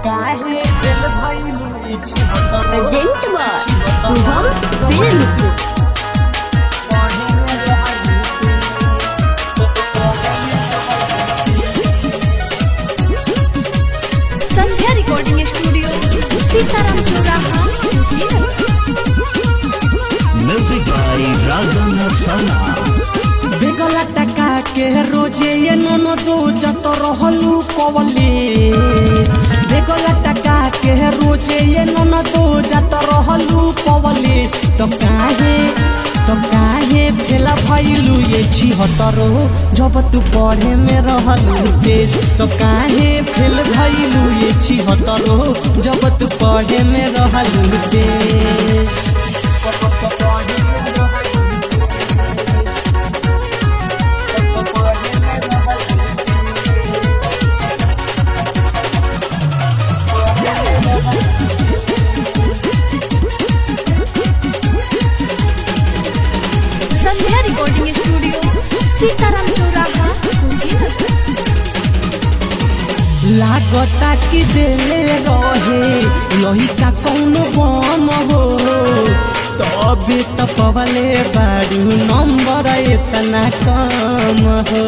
काहे दिल भइलू छिहत्तर present by Shubham films Sandhya recording studio Sitaram चौराहा कुशीनगर म्यूजिक बाय राजन अफसाना बेगला टका के रोजे ये नन दो जत रहलू कवले बेगला टका के रोजे ये नन दो जत रहलू कवले तो काहे तो काहे फेला भइलू ये छिहत्तरो जब तू पढ़े में रहलू तेज तो काहे फेल भइलू ये छिहत्तरो जब तू पढ़े में रहलू तेज संध्या रिकॉर्डिंग स्टूडियो सीताराम चौराहा कुशीनगर लागता कि देले रहे लही का कौनो बम हो तबे त पवले बारू नंबर इतना कम हो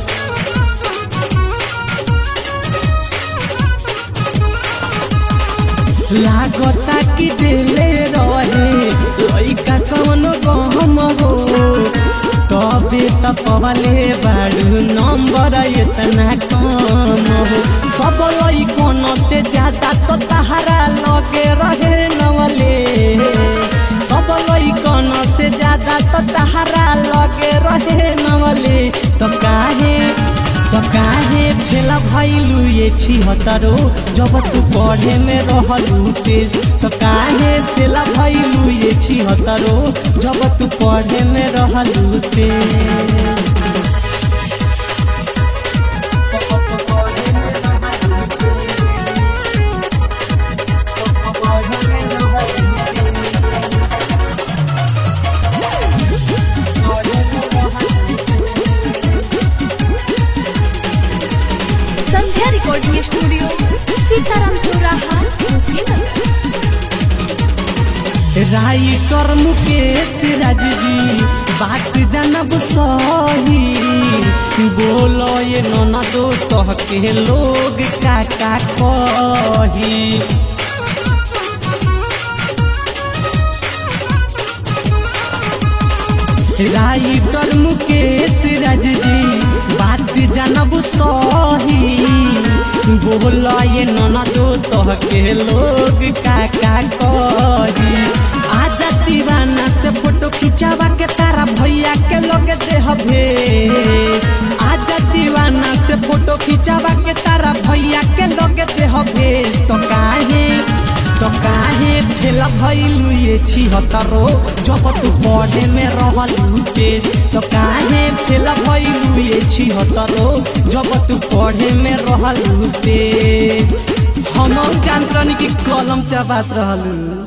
लागता कि देले रहे लही का कौनो गम हो तबे त पवले बारू नंबर इतना कम हो सब लइकन से ज्यादा तो तहरा लगे रहे नवले सब लइकन से ज्यादा तो तहरा लगे रहे नवले तो काहे तो काहे फेला भइलू ये छिहत्तरो जब तू पढ़े में रहलू तेज तो काहे फेला भइलू ये छिहत्तरो जब तू पढ़े में रहलू तेज संध्या रिकॉर्डिंग स्टूडियो सीताराम चौराहा कुशीनगर राइटर मुकेश राज जी बात जानब सही बोलो ये नना दो तह के लोग का का कही राइटर मुकेश राज जी बात जानब सही बोला ये नना दो तह के लोग का का कही आजा दीवाना से फोटो खिंचावा के तारा भैया के लोग देह भेज आजा दीवाना से फोटो खिंचावा के तारा भैया के लोग देह भेज तो काहे तो काहे फेल भइलू ये छिहत्तरो जब तू पढ़े में रहलू तेज तो काहे फेल भइलू ये छिहत्तरो जब तू पढ़े में रहलू तेज हम जानतनी कि कलम चबात रहलू